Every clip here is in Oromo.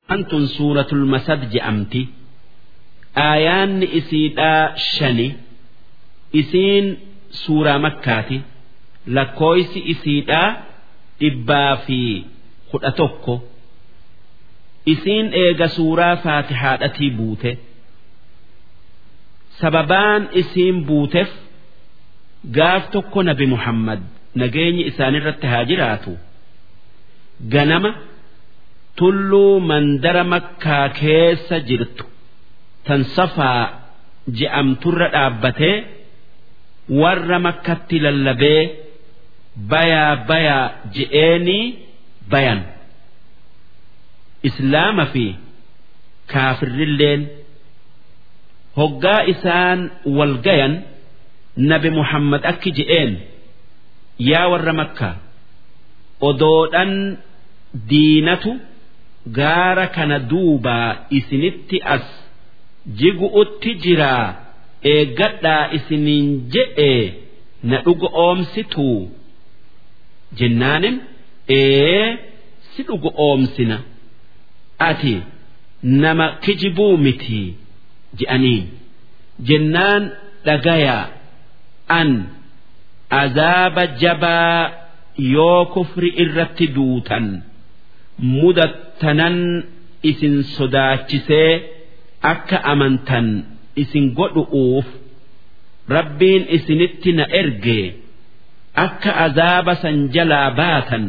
Antun suuratul masad je'amti. Aayaanni isiidhaa shani. Isiin suuraa makkaati. Lakkooysi isiidhaa dhibbaa fi kudha tokko. Isiin eega suuraa faatihaadhatii buute. Sababaan isiin buuteef gaaf tokko nabi Muhammad nageenyi isaanirratti haa jiraatu. Ganama. tulluu mandara makkaa keessa jirtu tan safaa je'amturra dhaabbatee warra makkatti lallabee bayaa bayaa je'eenii bayan islaama fi kaafirrilleen hoggaa isaan wal gayan nabi muhammad akki je'een yaa warra makkaa odoodhan diinatu. gaara kana duubaa isinitti as jigu'utti jiraa eeggadhaa isiniin je'e na dhuga oomsituu jennaanin ee si dhuga oomsina ati nama kijibuu mitii je'aniin jennaan dhagayaa an azaaba jabaa yoo kufri irratti duutan. mudattanan isin sodaachisee akka amantan isin godhu'uuf rabbiin isinitti na erge akka azaaba san jalaa baatan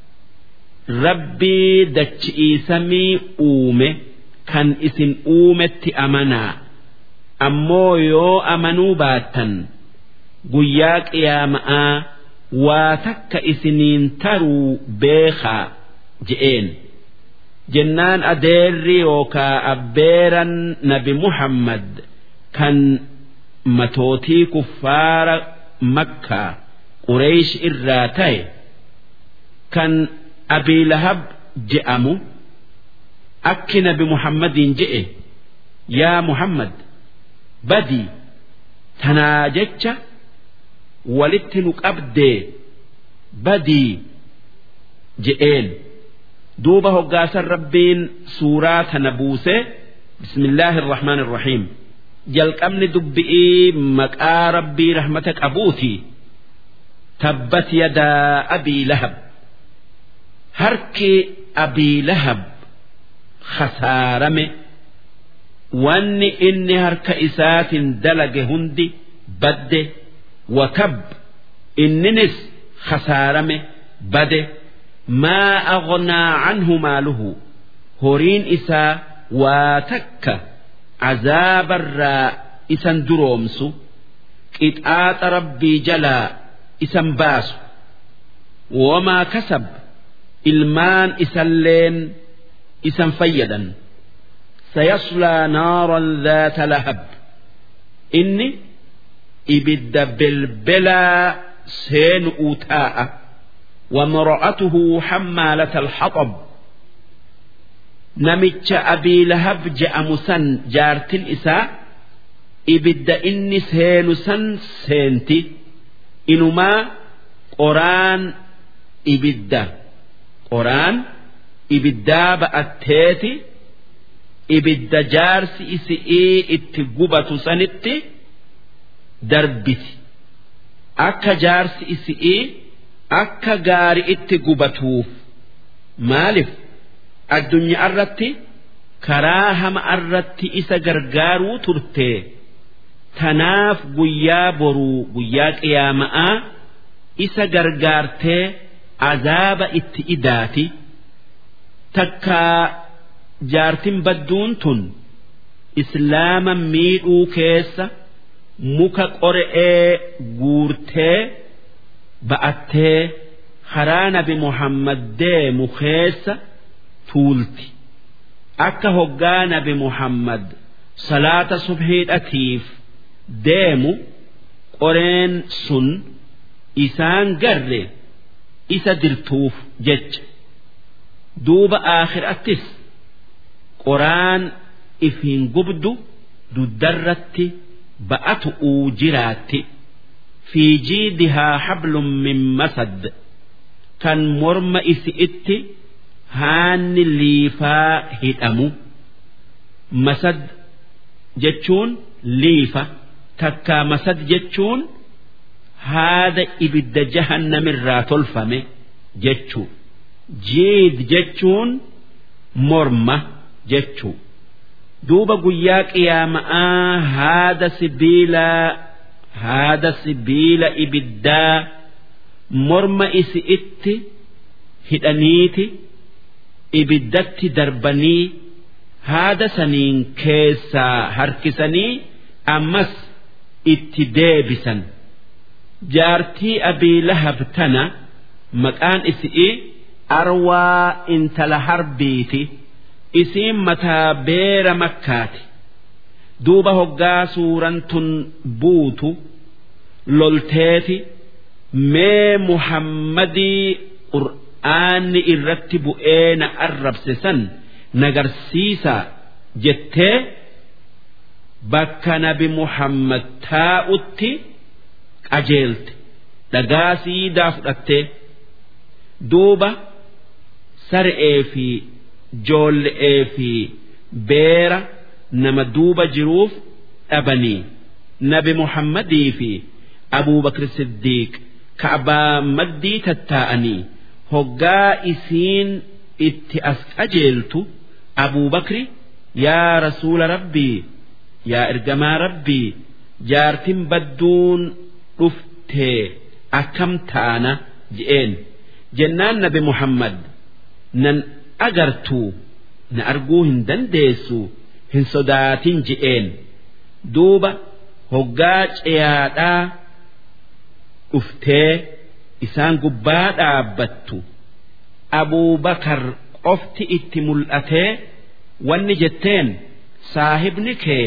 rabbii dachi'iisamii uume kan isin uumetti amanaa ammoo yoo amanuu baattan guyyaa qiyaama'aa waa takka isiniin taruu beekaa. je'een jennaan adeerri yookaa abbeeran nabi muhammad kan matootii kuffaara makkaa qureesh irraa ta'e kan abiilahab je'amu akki nabi muhammadiin je'e yaa muhammad badii tanaa jecha walitti nu qabdee badii je'een. duuba hoggaasan rabbiin suuraa tana buuse bismillaahi irrahmaan irrahiim jalqabni dubbi'ii maqaa rabbii rahmata qabuuti tabbat yadaa abii lahab harki abii lahab khasaarame wanni inni harka isaatiin dalage hundi badde watab inninis khasaarame bade ما أغنى عنه ماله هورين إسا واتك عذاب الراء إسان درومسو إتآت ربي جلا إسان باسو وما كسب ilmaan isalleen isan fayyadan sayaslaa naaran dhaata lahab inni ibidda belbelaa seenu'uu taa'a وامرأته حمالة الحطب نمتش أبي لهب جاء مسن جارت الإساء إبد إني سين سن سينتي إنما قران إبدا قران إبدا بأتيتي إبدا جارس إسئي اتقبة سنتي دربتي أكا جارس إسئي akka gaari itti gubatuuf maaliif addunyaa irratti karaa hama irratti isa gargaaruu turte tanaaf guyyaa boruu guyyaa qiyaama'aa isa gargaartee azaaba itti idaati takkaa jaartin badduun tun islaama miidhuu keessa muka qore'ee guurtee. ba'attee karaa nabi muhammad deemu keessa tuulti akka hoggaa nabi muhammad salaata subhiidhatiif deemu qoreen sun isaan garre isa dirtuuf jecha duuba aakhiraattis qoraan ifiin gubdu duddarratti ba'atu'uu jiraatti. في جيدها حبل من مسد كان مرم إسئت haanni liifaa hidhamu masad jechuun liifa takkaa masad jechuun haada ibidda jahannamirraa tolfame jechuu jiid jechuun morma jechuu duuba guyyaa qiyaama'aa haada sibiilaa haada sibiila ibiddaa morma isi itti hidhaniiti ibiddatti darbanii haada saniin keessaa harkisanii ammas itti deebisan jaartii abii lahab tana maqaan isi'i arwaa intala harbiiti isiin mataa beera makkaati duuba hoggaa suuran tun buutu lolteeti mee muhammadii qur'aanni irratti bu'ee na arrabse san nagarsiisaa jettee bakka nabi muhammad taa'utti qajeelte dhagaa siidaa fudhattee duuba sar'ee fi joolle'ee fi beera nama duuba jiruuf dhabanii nabi muhammadii fi abuubakr siddiiq ka'abaa maddii tattaa'anii hoggaa isiin itti as qajeeltu abuubakri yaa rasuula rabbii yaa ergamaa rabbii jaartin badduun dhuftee akkam taana je'een jennaan nabi muhammad nan agartuu na arguu hin dandeessu hin sodaatin je'een duuba hoggaa ceyaadhaa dhuftee isaan gubbaa dhaabbattu abuubakar qofti itti mul'atee wanni jetteen saahibni kee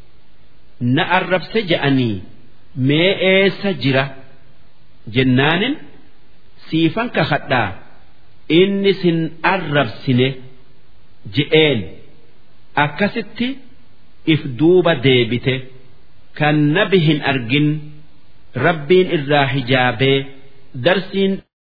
na arrabse je'anii mee eessa jira jennaanin siifan kakadhaa inni sin arrabsine je'een akkasitti if duuba deebite kan nabi hin argin rabbiin irraa hijaabee darsiin